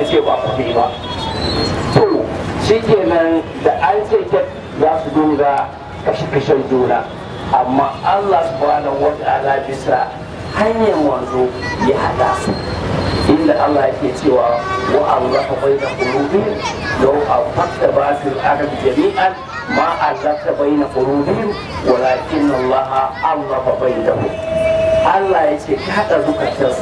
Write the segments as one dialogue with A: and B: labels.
A: ce ba kuɗi ba to shi kenan da an ce za su dunga kashe-kashen juna amma Allah subhanahu wa ta'ala bisa hanyar wanzo ya hada su inda Allah yake cewa wa Allah bai da qulubihim law afaqta ba fil ardi jami'an ma allafta baina qulubihim walakin Allah allafa bainahum Allah ya ce ka hada zukatansu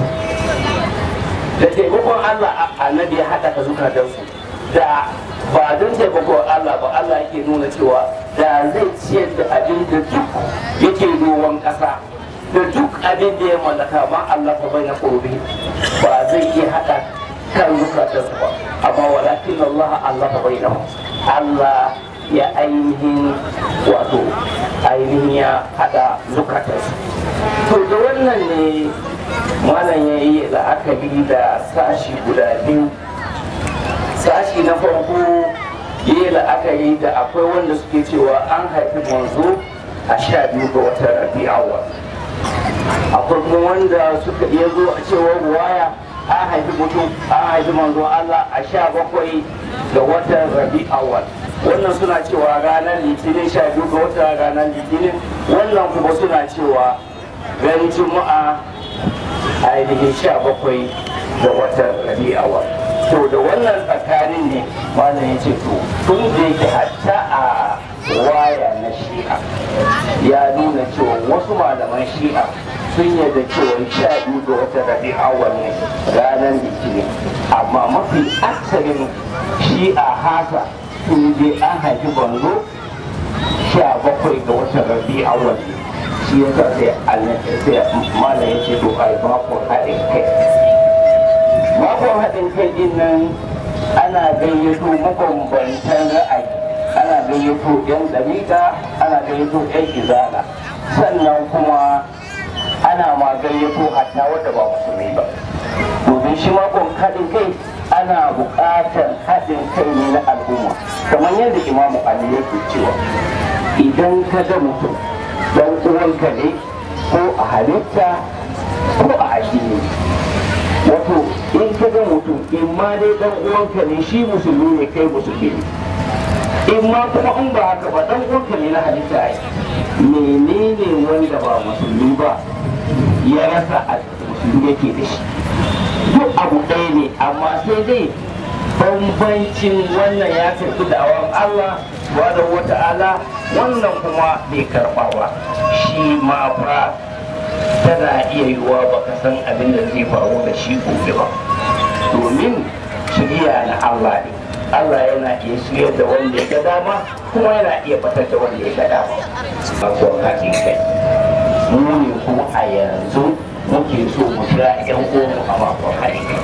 A: da taimakon Allah annabi ya hada ka zukatansu da ba don taimakon Allah ba Allah yake nuna cewa da zai ciyar da abin da duk yake ruwan ƙasa da duk abin da ya mallaka ma Allah fa bai na ƙorobi ba zai iya haɗa kan zukatarsa ba amma walakin Allah Allah fa bai na Allah ya ainihin wato ainihin ya haɗa zukatarsa to da wannan ne malam ya yi la'akari da sashi guda biyu sashi na farko yi la'akari da akwai wanda suke cewa an haifi manzo a sha biyu ga watan rabi'awa akwai kuma wanda suka iya zo a cewa waya an haifi mutum an haifi manzo Allah a sha bakwai ga watan rabi'awa wannan suna cewa ranar litinin sha biyu ga watan ranar litinin wannan kuma suna cewa ran juma'a ainihin sha bakwai ga watan rabi'awa to da wannan tsakanin ne malam ya ce to tun da yake hatta a waya na shi'a ya nuna cewa wasu malaman shi'a sun yarda cewa sha biyu ga watan rabi'awa ne ranar litinin amma mafi aksarin shi'a hasa sun je an haifi banzo sha bakwai ga watan rabi'awa ne shi yasa sai malam ya ce to ai bakon haɗin kai bakon haɗin kai din nan ana gayyato mabambantan ra'ayi ana gayyato yan dariƙa ana gayyato yan izala sannan kuma ana ma gayyato hatta wadda ba musulmi ba domin shi makon haɗin kai ana buƙatar haɗin kai ne na al'umma kamar yadda imamu ali yake cewa idan ka ga mutum dan uwanka ne ko a halitta ko a addini wato in ka ga mutum in ma dai dan uwanka ne shi musulmi ne kai musulmi ne in ma kuma in ba haka ba dan uwanka ne na halitta ai menene wanda ba musulmi ba ya rasa a musulmi yake da shi duk abu ɗaya ne amma sai dai bambancin wannan ya karɓi da'awar Allah subhanahu wa ta'ala wannan kuma bai karɓa ba shi ma fa tana iya yiwuwa baka san abin da zai faru da shi gobe ba domin shirya na Allah ne Allah yana iya shirya da wanda ya ga dama kuma yana iya batar da wanda ya ga dama akwai haɗin kai mu ne kuma a yanzu muke so mu kira yan uwanmu a makon haɗin kai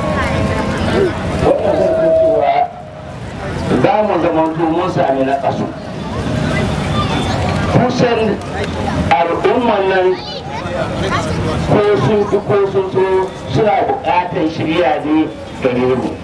A: wannan zan cewa za mu zama mun sami na ƙasu kusan al'umman nan ko sun fi ko sun so suna buƙatar shirya ne gare mu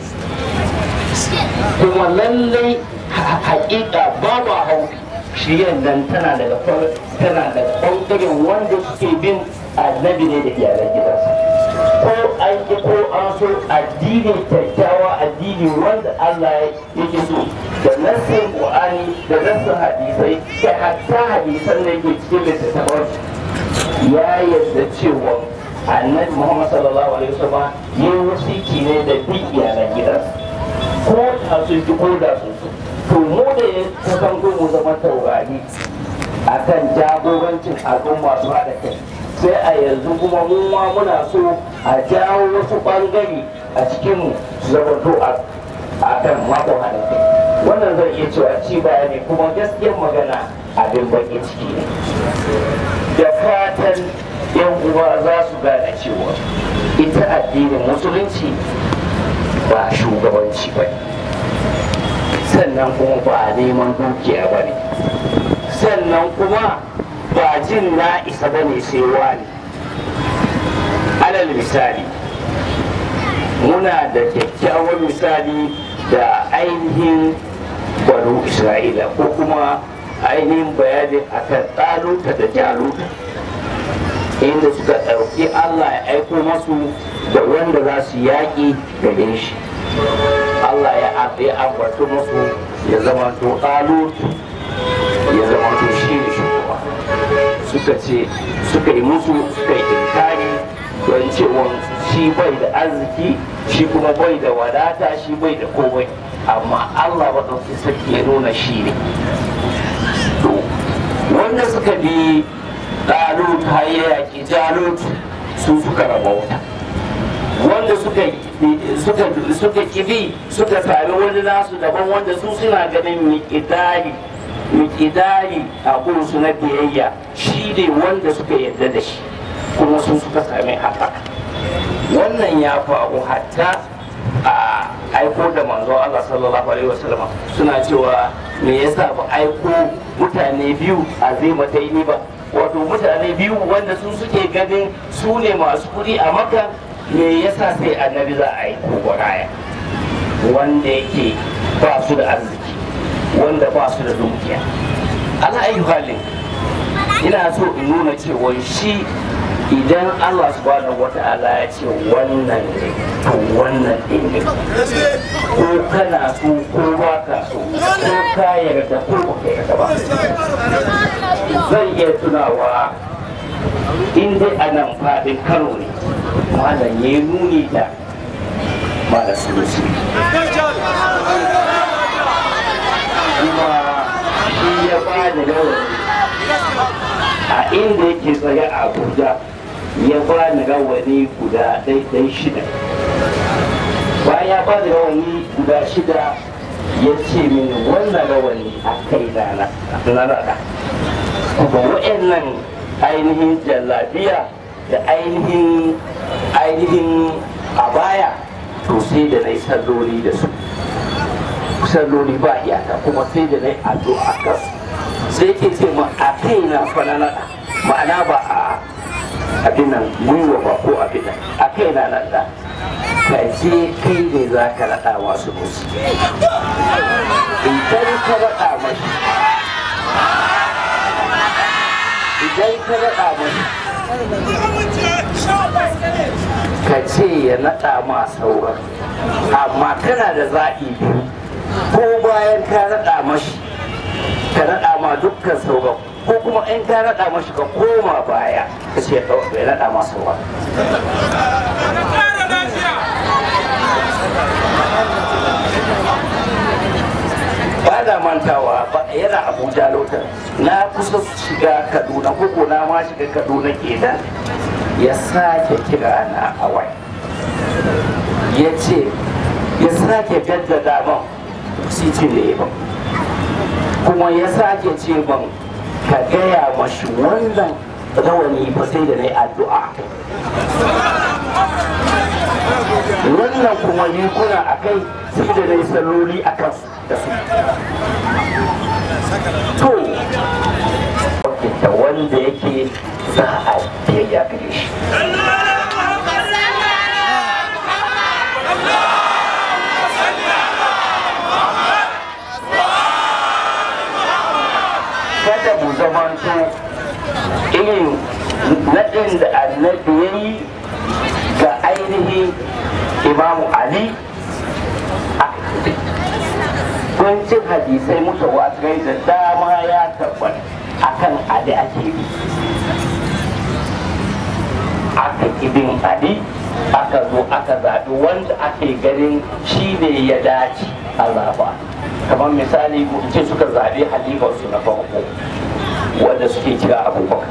A: kuma lallai haƙiƙa babu hau shiryar nan tana daga tana daga ɓangaren wanda suke bin annabi ne da iyalan gidansa ko an ki ko an so addini kyakkyawa addini wanda Allah yake so da nassin Qur'ani da nassin hadisai kai hatta hadisan da yake cikin littattafan ya yarda cewa annabi Muhammad sallallahu alaihi wasallam yin wasiki ne da bin iyalan gidansa ko ta sun ki ko da sun so to mu da ya kusan mu zama taurari akan jagorancin al'umma su haɗa kai sai a yanzu kuma mu ma muna so a jawo wasu ɓangare a cikinmu su zama to a kan makon haɗin kai wannan zan iya cewa ci baya ne kuma gaskiyar magana abin baki ciki ne da fatan yan uwa za su gane cewa ita addinin musulunci ba shugabanci ba sannan kuma ba neman dukiya ba ne sannan kuma ba jin na isa ba ne sai wani alal misali muna da kyakkyawan misali da ainihin baro isra'ila ko kuma ainihin bayanin akan tsaluta da jaluta inda suka ɗauki allah ya aiko masu da wanda za su yaƙi gare shi Allah ya ya ambata musu ya zama to talut ya zama to shi ne shugaba suka ce suka yi musu suka yi inkari don cewa shi bai da arziki shi kuma bai da wadata shi bai da komai amma Allah maɗauki sarki ya nuna shi ne to wanda suka bi ɗalut har ya yaƙi jalut su suka rabauta wanda suka suka suka kibi suka sami wani nasu daban wanda su suna ganin miƙidari miƙidari a su na biyayya shi ne wanda suka yarda da shi kuma su suka sami haka wannan ya faru hatta a aiko da manzo Allah sallallahu alaihi wasallam suna cewa me yasa ba aiko mutane biyu a zai mataini ba wato mutane biyu wanda su suke ganin su ne masu kuɗi a maka me yasa sai annabi za a yi kogoraya wanda yake ba su da arziki wanda ba su da dukiya ala ayi halin ina so in nuna cewa shi idan Allah subhanahu wata'ala ya ce wannan ne to wannan ɗin ne ko kana so ko ba ka so ko ka yarda ko ba ka yarda ba zan iya tunawa in dai a nan faɗin kano ne malam ya yi nuni da malam sulusi kuma shi ya ba da rawani a inda yake tsaye a abuja ya ba ni rawani guda daidai shida bayan ya ba da rawani guda shida ya ce mini wannan rawani a kai na na rada kuma wa'annan ainihin jallabiya da ainihin ainihin abaya to sai da na yi salloli da su salloli ba iyaka kuma sai da na yi addu'a kan sai ke ce ma a kai na fanana ma'ana ba a abin nan gwiwa ba ko abin nan a kai na nan da ka je kai ne za ka naɗa masu musu idan ka naɗa mashi idan ka naɗa mashi ka ce ya naɗa ma sauran amma kana da zaɓi biyu ko bayan ka naɗa mashi ka naɗa ma dukkan sauran ko kuma in ka naɗa mashi ka koma baya ka ce ya naɗa ma sauran ba da mantawa ba yana abuja lotar na kusa shiga kaduna koko na ma shiga kaduna kenan ya sake kira na a wai ya ce ya sake jaddada man sitin da ya ban kuma ya sake ce ban ka gaya mashi wannan rawani ba sai da na yi addu'a wannan kuma rikuna a kai sai da na yi salloli a kansu da su to da wanda yake za a biyayya gare shi kada mu zamanto irin naɗin da annabi ya yi ga ainihin imamu ali kuncin hadisai mutawatirai da dama ya tabbata akan ali ake bi aka ibin ali aka zo aka zaɓi wanda ake ganin shi ne ya dace a zaɓa kamar misali ce suka zaɓi halifarsu na farko wanda suke kira abubakar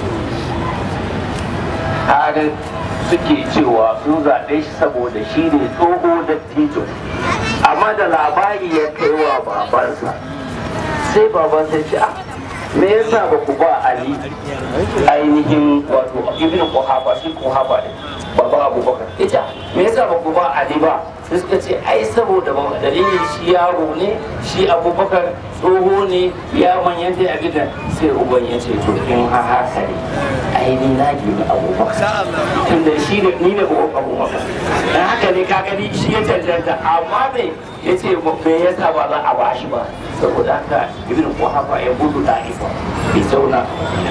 A: har suke cewa sun zaɓe shi saboda shi ne tsoho da tijo amma da labari ya kai wa babansa sai babansa ce a me yasa ba ku ba ali ainihin wato ibn kuhafa shi kuhafa ne baba abubakar ita me yasa ba ku ba ali ba sai suka ce ai saboda ba dalilin shi yaro ne shi abubakar tsoho ne ya manyanta a gidan sai uban ya ce to in ha haka ne ai ni na gini abubakar tunda shi ne ni ne uban abubakar dan haka ne ka gani shi ya cancanta amma me ya ce me yasa ba za a bashi ba saboda haka ibn kuhafa ya gudu da ifa bai zauna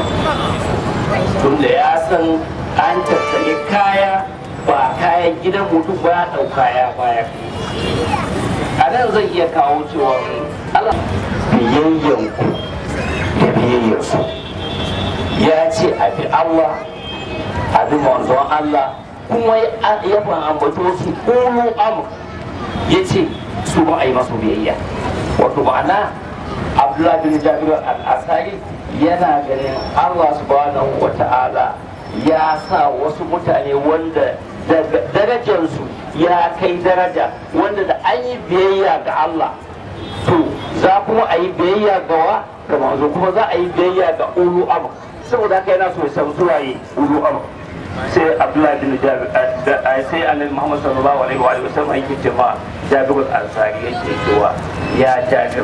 A: tunda ya san an tattale kaya ba kayan gidan mutum ba ya ɗauka ya baya nan zan iya kawo cewa Allah biyayyanku da biyayyarsu ya ce a bi Allah a bi manzon Allah kuma ya ban ambato su ulu amr ya ce su ba a yi masu biyayya wato ma'ana abdullahi bin jabir al-asari yana ganin Allah subhanahu wa ta'ala ya sa wasu mutane wanda darajarsu ya kai daraja wanda da an yi biyayya ga Allah to za kuma a yi biyayya ga wa ga manzo kuma za a yi biyayya ga ulu amr saboda haka yana so ya san suwaye ulu amr sai abdullahi bin jabir sai annabi muhammad sallallahu alaihi wa sallam yake cewa jabir al-ansari yake cewa ya jabir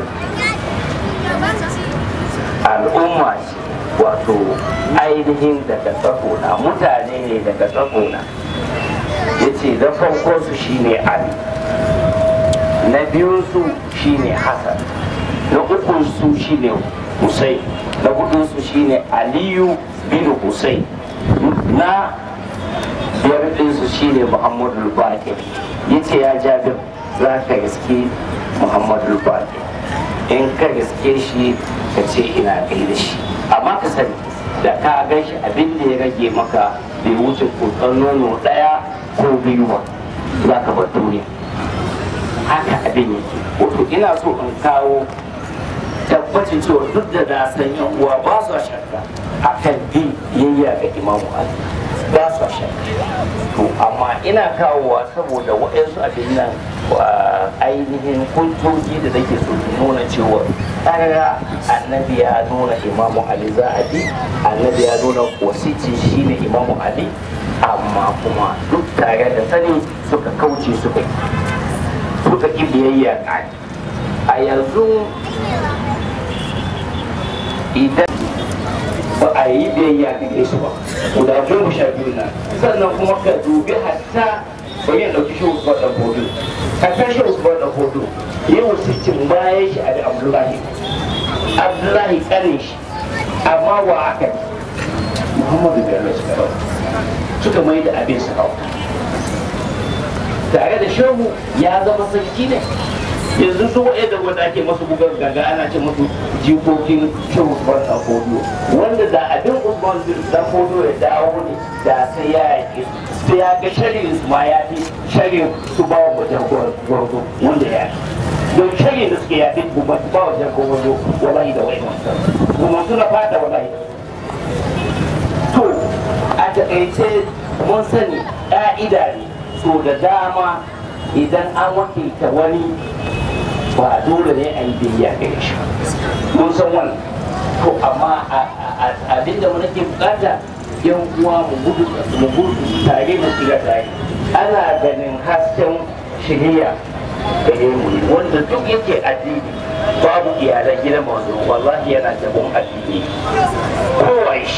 A: al'umma ce wato ainihin daga tsakona mutane ne daga tsakona ya ce da farkon su shine ali na biyun su shine hassan na ukun su shine hussein na hudun su shine aliyu bin hussein na biyar ɗinsu shine muhammadu bakir ya ce ya jabir za ka gaske muhammadu bakir in ka gaske shi ka ce ina kai da shi amma ka sani da ka gan shi abin da ya rage maka bai wuce kokon nono ɗaya ko biyu ba za ka bar duniya haka abin yake wato ina so in kawo tabbacin cewa duk da na san yan uwa ba su shakka akan bin yayya ga imamu ali ba su shakka to amma ina kawowa saboda waɗansu abin nan ainihin hujjoji da nake so su nuna cewa ƙarara annabi ya nuna imamu ali za a bi annabi ya nuna wasici shine imamu ali amma kuma duk tare da sani suka kauce suka suka ƙi biyayya a yanzu idan ba a yi biyayya da su ba guda goma sha biyu na sannan kuma ka dubi hatta bari ya ɗauki shi usman ɗan fodo hatta shi usman ɗan fodo yau sittin bayan shi ali abdullahi abdullahi ƙanin shi amma wa aka yi muhammadu bello suka ɗauka suka mai da abin su ɗauka tare da shehu ya zama sarki ne yanzu su wa'e da wanda ake masu bugar gaga ana ce masu jikokin shehu usman dan fodo wanda da abin usman dan fodo ya dawo ne da sai ya yake su sai ya ga shari'in su ma ya fi shari'in su ba wa wajen gwarzo wanda ya don shari'in da suke yafi ba ba wajen gwarzo wallahi da wa'e kuma suna fata wallahi to a takaice mun sani ƙa'ida ne so da dama idan an wakilta wani ba dole ne a yi biyayya gare shi mun san wannan to amma abin da nake bukata yan uwa mu gudu mu gudu tare mu tsira tare ana ganin hasken shiriya gare mu wanda duk yake addini babu iyalan gidan manzo wallahi yana jabon addini kowa shi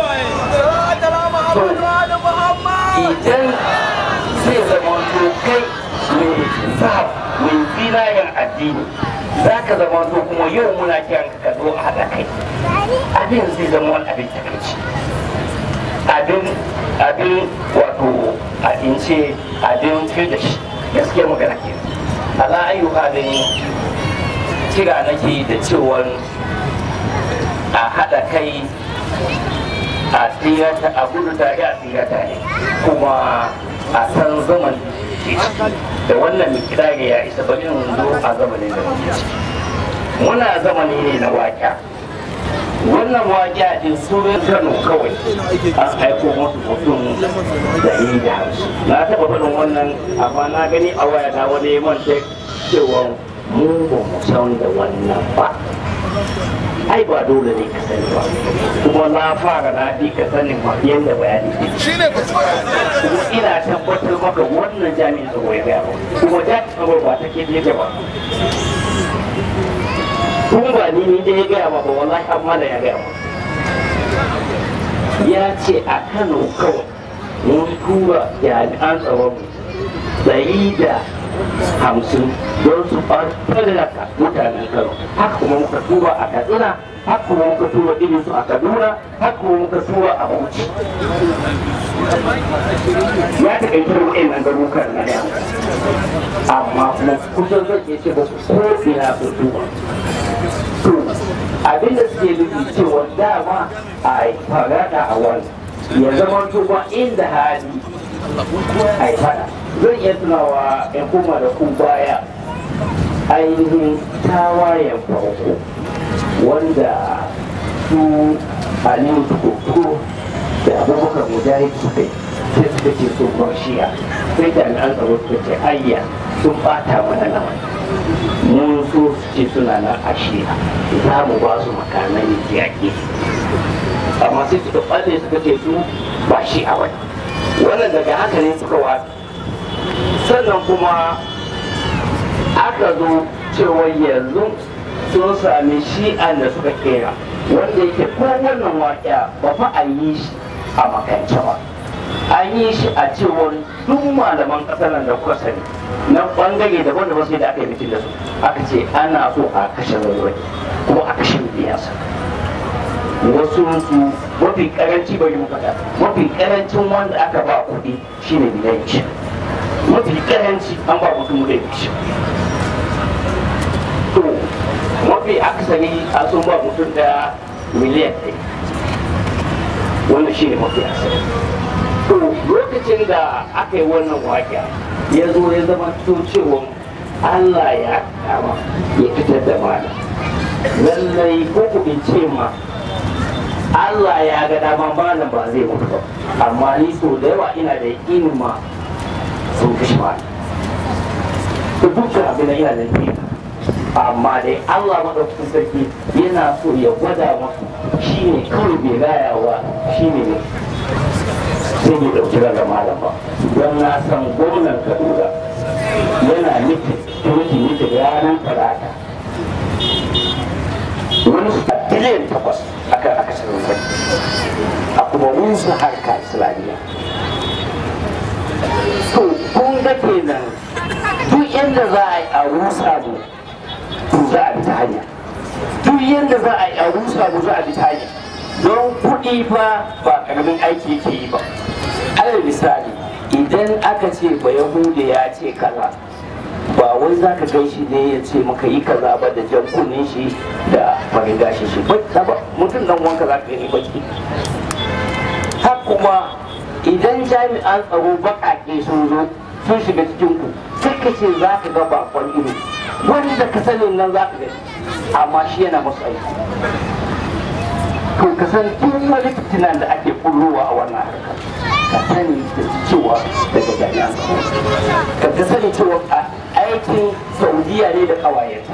A: idan zai zama to kai mai sahab mai zinayen addini za ka zama to kuma yau muna kiran ka zo a haɗa kai abin zai zama wani abin takaici abin abin wato a ince abin fil da shi gaskiya magana ke ala ayu halin kira nake da cewar a haɗa kai a tsirata a gudu tare a tsirata ne kuma a san zaman da wannan mikidari ya isa bari in zo a zamanin da muke ciki muna zamani ne na waƙa wannan waƙa din sunan kano kawai an aiko musu mutum da yi da hamsin na taɓa faɗin wannan amma na gani a waya na wani man cewa mu ba mu san da wannan ba ai ba dole ne ka sani ba kuma na fara na fi ka sanin ma yadda bayani ne kuma ina tabbatar maka wannan jami'in tsaro ya gaya ba kuma jami'in tsaro ba ta ke ne ba kun ba ni ni da ya gaya ma ba wallahi amma da ya gaya ma ya ce a kano kawai mun tura jami'an tsaron ɗari da hamsin don su ɓarɓarlaka mutanen kano haka kuma muka tura a katsina haka kuma muka tura irin su a kaduna haka kuma muka tura a bauchi ya ta kai kira wa'in nan garukan na da amma kuma kusan zan iya ce ba su ko ina su duba to abinda suke nufi cewa dama a farada a wani ya zama tuba inda hali a yi fada zan iya tunawa in kuma da ku baya ainihin tawayen farko wanda su aliyu tukuru da abubakar mujahid suka yi sai suka ce sun bar shiya sai jami'an tsaro suka ce ayya sun bata mana nan mun so su ce suna nan a shiya za mu ba su makamai yaƙi amma sai suka ɓalle suka ce su ba shi a wani wannan daga haka ne suka watsa sannan kuma aka zo cewa yanzu sun sami shi'an da suka kera wanda yake ko wannan waƙa ba fa a yi shi a makance ba an yi shi a cewar duk malaman ƙasar nan da kuka sani na ɓangare daban da sai da aka yi mitin da su aka ce ana so a kashe rarrai kuma a kashe biyansa wasu su mafi karanci bari mu faɗa mafi karancin wanda aka ba kuɗi shine miliyan shi mafi karanci an ba mutum da shi to mafi akasari a sun ba mutum da miliyan ɗaya wanda shine mafi akasari to lokacin da aka yi wannan waƙa ya zo ya zama to cewa Allah ya kama ya fitar da mana lallai ko ku ce ma Allah ya ga dama malam ba zai mutu ba amma ni so da yawa ina da yaƙinin ma sun kashe malam to dukkan abin da ina da yaƙini amma dai Allah madaukakin sarki yana so ya gwada masu shine kawai bai rayawa shine ne sai bai ɗauki raga malam ba don na san gwamnan Kaduna yana nufin turki nufin ranar talata wani su biliyan takwas akan akasarin kudi a kuma rusa harka islamiyya to kun ga kenan duk yadda za a yi a rusa mu to za a bi ta hanya duk yadda za a yi a rusa mu za a bi ta hanya don kuɗi fa ba ƙaramin aiki yake yi ba alal misali idan aka ce ba yahuda ya ce kaza ba wai za ka gan shi ne ya ce maka yi kaza ba da jan kunnin shi da farin gashi shi ba mutum dan wanka za ka gani baki har kuma idan jami'an tsaro baƙaƙe sun zo sun shiga cikin ku sai ka ce za ka ga bakon ido wanda ka sani nan za ka gani amma shi yana musu aiki to ka san duk wani fitinan da ake kullowa a wannan harkar ka sani da cewa daga jami'an tsaro ka sani cewa aikin saudiya ne da kawayenta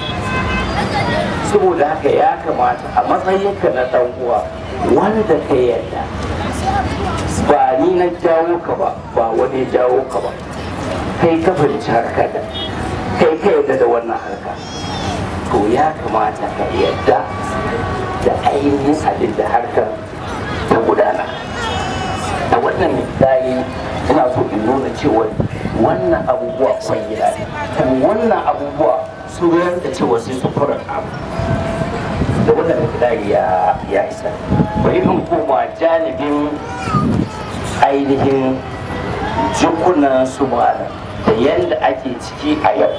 A: saboda haka ya kamata a matsayinka na dan uwa wanda ka yarda ba ni na jawo ka ba ba wani jawo ka ba kai ka fahimci harka da kai ka yarda da wannan harka to ya kamata ka yarda da ainihin abin da harkar ta gudana a wannan misali ina so in nuna cewa wannan abubuwa kwangila ne kuma wannan abubuwa su da cewa sai su fara abu da wannan misali ya ya isa bari in koma janibin ainihin jikunan su malam da yadda ake ciki a yau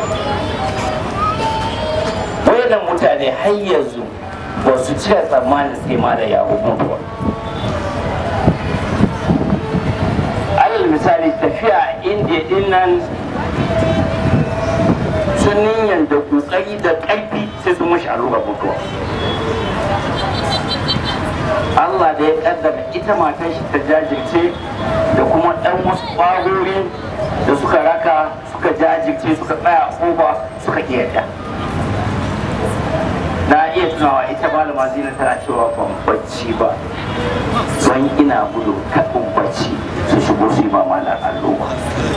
A: wayannan mutane har yanzu ba su cire tsammanin sai ma da yawo mutuwa alal misali tafiya indiya din nan sun niyan da kokari da ƙarfi sai sun mashi allura mutuwa Allah da ya kaddara ita matan shi ta jajirce da kuma ɗan wasu ƙwarori da suka raka suka jajirce suka tsaya kofa suka yarda na iya tunawa ita malama zina tana cewa ban bacci ba don ina gudu kaɗin bacci su shigo su yi ba mana alloba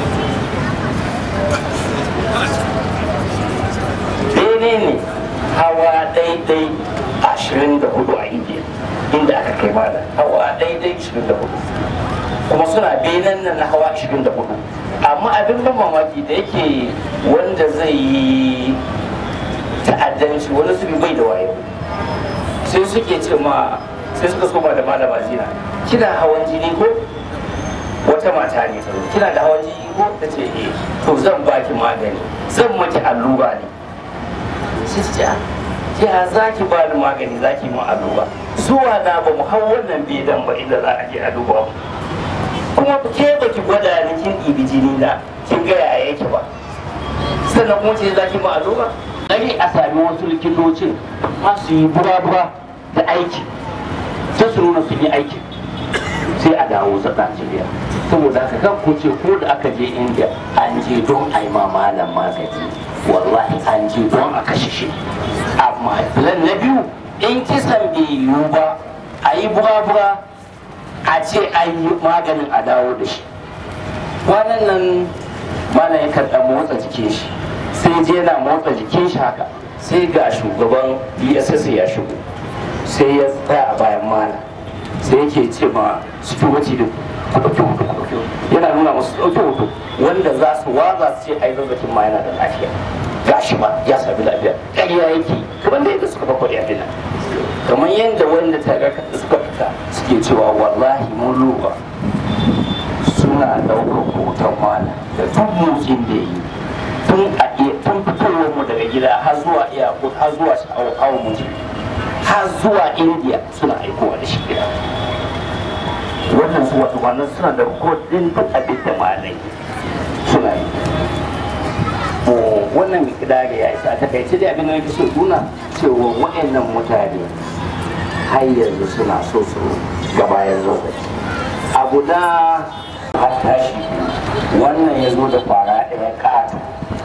A: daidai ne hawa daidai ashirin da hudu a indiya inda aka kai mana hawa daidai ashirin da hudu kuma suna benan nan na hawa 24 amma abin ban mamaki da yake wanda zai yi ta'addanci wani su bai da wayo sai suke ce ma sai suka soma da malama zina kina hawan jini ko wata mata ne ta zo kina da hawan jini ko ta ce eh to zan baki magani zan maki allura ne sai su ce "Ah, ya za ki ba ni magani za ki mun allura zuwa na ba mu hau wannan bedan ba inda za a je a duba mu kuma ke ba ki gwada ni kin ɗibi jini na kin ga yaya yake ba sannan kuma ce za ki mun allura Dari a sami wasu likitocin masu yi bura-bura da aiki sai su nuna sun yi aikin sai a dawo sa Najeriya saboda haka kan ku ce ko da aka je India an je don a yi ma malam magani wallahi an je don a kashe shi amma plan na biyu in kisan bai yiwu ba a yi bura-bura a ce an yi maganin a dawo da shi kwanan nan malam ya karɓa motsa jikin shi sai je yana motsa jikin shi haka sai ga shugaban dss ya shigo sai ya tsaya a bayan malam sai yake ce ma security din ku ɗauki hoto ku ɗauki hoto yana nuna musu ɗauki hoto wanda za su waza su ce ai zazzakin ma yana da lafiya gashi ba ya sami lafiya ƙarya yake kamar da yadda suka bakwai ya dina kamar yadda wanda ta ga suka fita suke cewa wallahi mun lura suna ɗaukar hoton malam da duk motsin da yi tun a iya tun fitowar mu daga gida har zuwa iyakut har zuwa sha'awar mu har zuwa indiya suna aikowa da shi gida wannan su wato wannan suna da kodin duk abin da malai suna yi Ko wannan mikidari ya isa ta kai dai abin da nake so nuna cewa wa'annan mutane har yanzu suna so su gabayan lokaci abu na har tashi wannan ya zo da fara ɗaya ƙato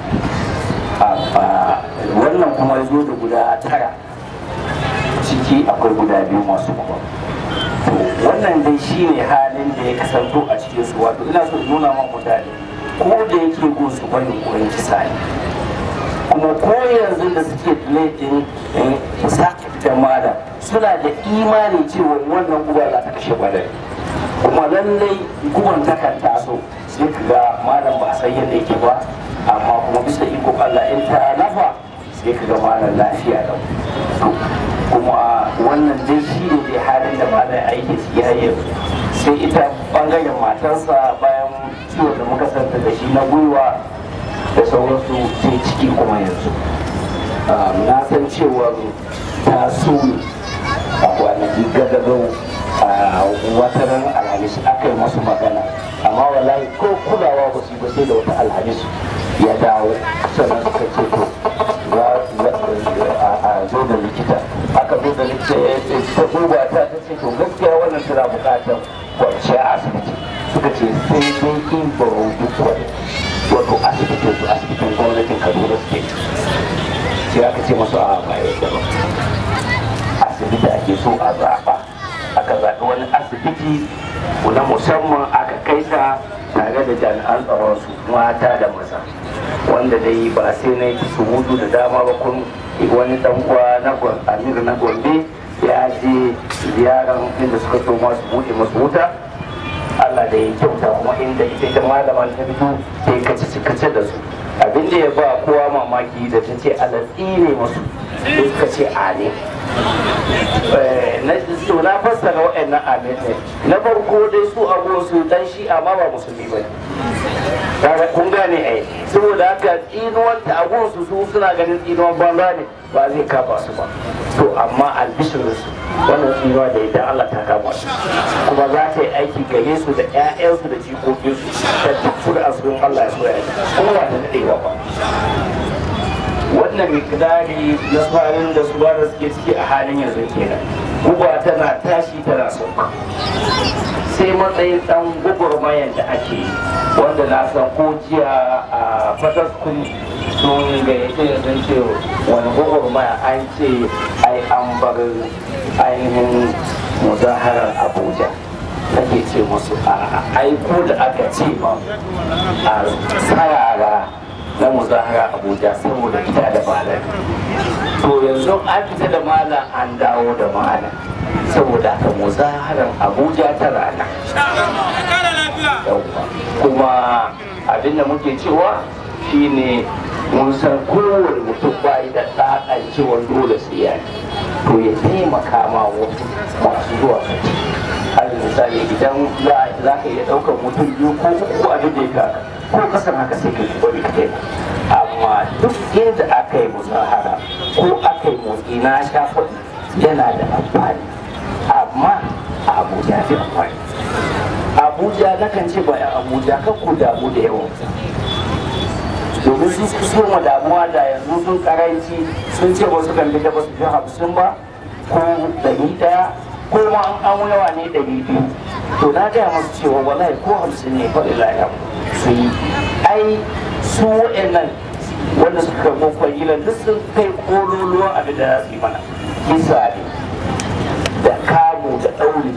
A: wannan kuma ya zo da guda tara ciki akwai guda biyu masu kuma to wannan dai shi ne halin da ya kasanto a cikin su wato ina so in nuna ma mutane ko da yake gun su bane koyon kisa ne kuma ko yanzu da suke laifin sake fitar malam suna da imani cewa wannan guba za ta kashe gwadari kuma lallai guban takan taso sai ka ga malam ba a san yadda yake ba amma kuma bisa iko Allah in ta lafa sai ka ga malam lafiya da kuma wannan dai shi ne dai halin da malam aiki su ya yanzu sai ita bangaren matarsa bayan ciwon da muka santa da shi na gwiwa da sauransu sai ciki kuma yanzu na san cewa ta so a kwanaki gadagau a wataran alhamis aka yi masu magana amma wallahi ko kulawa ba su yi ba sai da wata alhamis ya dawo sannan suka ce to a zo da likita aka zo da likita ya ce ta duba ta ta ce to gaskiya wannan tana bukatar kwanciya a asibiti suka ce sai dai in ba duk wato asibitin su asibitin gwamnatin kaduna state sai aka ce masu a ba yadda ba asibiti ake so a zaɓa aka zaɓi wani asibiti na musamman aka kai ta tare da jami'an tsaron su mata da maza wanda dai ba sai na yi surutu da dama ba kun wani dan uwa na amir na gombe ya je ziyarar inda suka so masu buɗe masu wuta Allah da ya kyauta kuma inda ita ita malaman ta fito sai kace kace da su abin da ya ba kowa mamaki da ta ce alatsi ne masu sai suka ce ale na so na fassara waɗannan amin ne na farko dai su abuwan su dan shi amma ba musulmi ba kaga kun gane ai saboda haka tsinuwan ta abuwan su su suna ganin tsinuwan banza ne ba zai kafa su ba to amma albishirin su wannan tsinuwa da idan Allah ta kama su kuma za ta yi aiki gare su da 'ya'yansu da jikokinsu da duk su da asirin Allah ya so ya yi kuma ba ta daɗewa ba wannan mikdari na farin da su da suke ciki a halin yanzu kenan guba tana tashi tana sauka sai matsayin dan gwagwarmayan da ake yi wanda na san ko jiya a fataskun sun gayyace da sun ce wani gwagwarmaya an ce ai an bar ainihin muzaharar abuja ake ce musu a aiko da aka ce ma a tsarara na muzahara abuja saboda fita da malam to yanzu an fita da malam an dawo da malam saboda haka muzaharar abuja ta rana yauwa kuma abin da muke cewa shine mun san kowane mutum bayi da ɗaɗan cewa dole sai ya to ya taimaka ma wasu masu zuwa su ci alal misali idan za ka iya ɗaukar mutum biyu ko uku abin da ya kaka ko kasan haka sai ka bari ka taimaka amma duk inda aka yi musahara ko aka yi motsi na shafa yana da amfani amma a abuja fi amfani abuja na kan ce ba abuja kan ku damu da yawan domin su su soma damuwa da yanzu sun karanci sun ce wasu kan fita ba su fi hamsin ba ko ɗari ɗaya ko ma an yawa ne ɗari biyu to na gaya masu cewa wallahi ko hamsin ne faɗi lafiya su yi ai su wa'annan wanda suka karɓo kwangilan duk sun kai kololuwan abin da za su yi mana kisa ne da kamu da ɗauri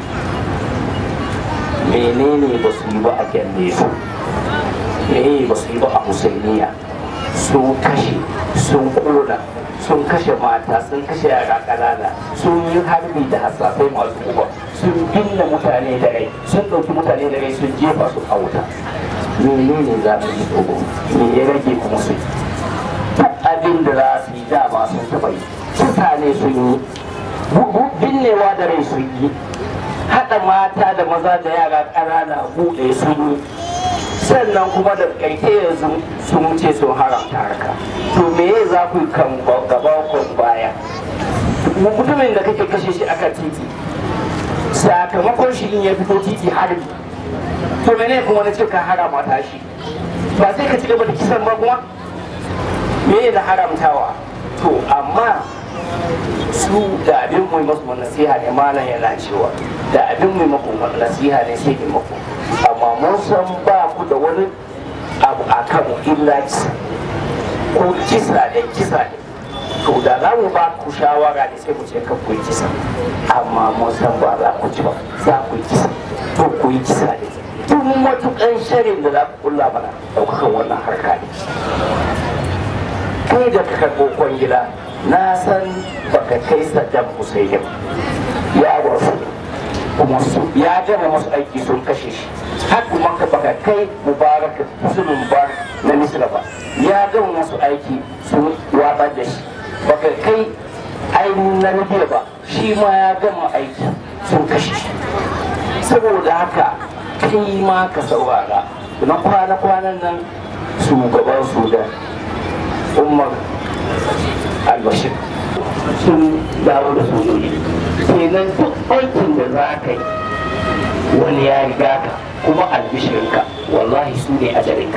A: menene ba su yi ba a gyanne su menene ba su yi ba a husainiya sun kashe sun kona sun kashe mata sun kashe yara ƙanana sun yi harbi da hasasai masu kuma sun binne mutane da rai sun ɗauki mutane da rai sun jefa su a wuta menene za mu yi dogo me ya rage kuma su duk abin da za su yi dama sun taɓa yi kisa ne sun yi binnewa da rai sun yi haɗa mata da maza da yara ƙanana buɗe sun yi sannan kuma da ƙarfe yanzu sun wuce sun haramta harka to me ya za ku kan gaba kun baya mutumin da kake kashe shi akan titi sakamakon shi in ya fito titi harbi to mene kuma na ce ka haramta shi ba sai ka ci gaba da kisan ba kuma me da haramtawa to amma su da abin mai masu nasiha ne malam yana cewa da abin mai maku nasiha ne sai mai maku amma mun san ba ku da wani abu a kan illa kisa ko kisa ne kisa ne to da za mu ba ku shawara ne sai mu ce kan ku yi kisa amma mun san ba za ku ci ba za ku yi kisa to ku yi kisa ne tun matukan sharin da za ku kulla mana ɗaukakan wannan harka ne kai da ka karɓo kwangila na san baka kai saddam hussein ya wasu kuma su ya gama masu aiki sun kashe shi har kuma ka baka kai mubarak musulun mubarak na misra ba ya gama masu aiki sun watsar da shi baka kai ainihin na libya ba shi ma ya gama aiki sun kashe shi saboda haka kai ma ka saurara na kwana-kwanan nan shugaban sudan umar albashir sun dawo da sojoji kenan duk aikin da za ka yi wani ya riga ka kuma albishirinka wallahi su ne ajalinka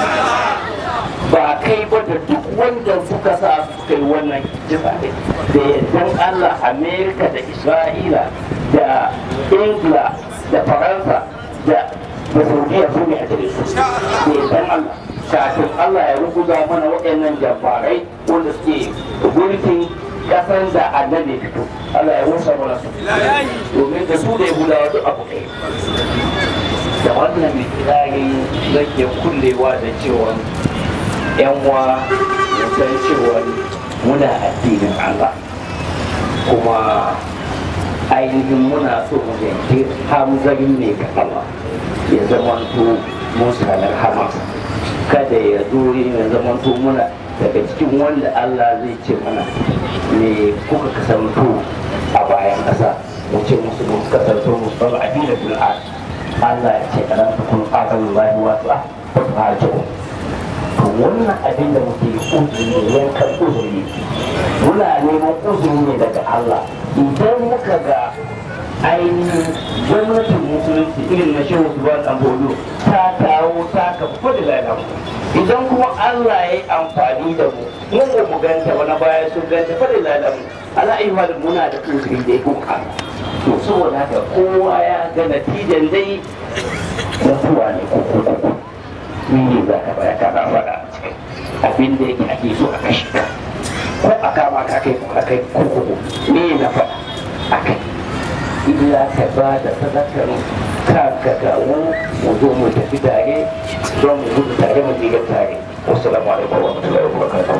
A: ba kai ba da duk wanda suka sa suka yi wannan jisa ne da yardan allah amerika da isra'ila da ingila da faransa da da saudiya su ne ajalinsu da yardan allah kafin Allah ya rubuta mana waɗannan jafarai wanda suke mulkin kasan da annabi fito Allah ya rusa mana su domin da su da ya gudawa duk abu ɗaya da wannan mikirari zake kullewa da cewa yan wa san cewa muna addinin Allah kuma ainihin muna so mu yanke hamzari ne ga Allah ya zama to musanar hamas kada ya dore ya zama to muna daga cikin wanda Allah zai ce mana me kuka kasanto a bayan ƙasa mu ce musu mun kasanto musu ba a dina bil Allah ya ce alam takun qatalullahi wa ta'a to wannan abin da muke uzuri ne yankan uzuri muna neman uzuri ne daga Allah idan muka ga ainihin gwamnatin musulunci irin na shehu su ba bodo ta kawo ta kafa da lalata idan kuma Allah ya yi amfani da mu mun ba mu ganta wani baya sun ganta fa da lalata ala ayyuha da muna da uzuri da ya kuka to saboda haka kowa ya ga natijan dai mutuwa ne ko ko ko ne za ka baya ka ba da abin da yake ake so a kashe ka ko a kama ka kai ko kai kurkuku me na faɗa a kai illa ka ba da sadakar kanka gawo mu zo mu tafi tare don mu gudu tare mu diga tare wassalamu alaikum wa rahmatullahi wa barakatuh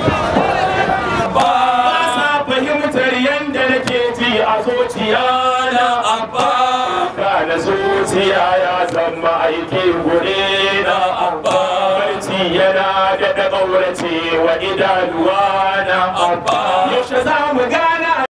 B: ba sa fahimtar yadda nake ji a zuciya na abba
C: na zuciya ya zama aiki gure na
B: abba
C: barci yana da ƙaurace wa idanuwa na
B: abba
C: yaushe za mu gana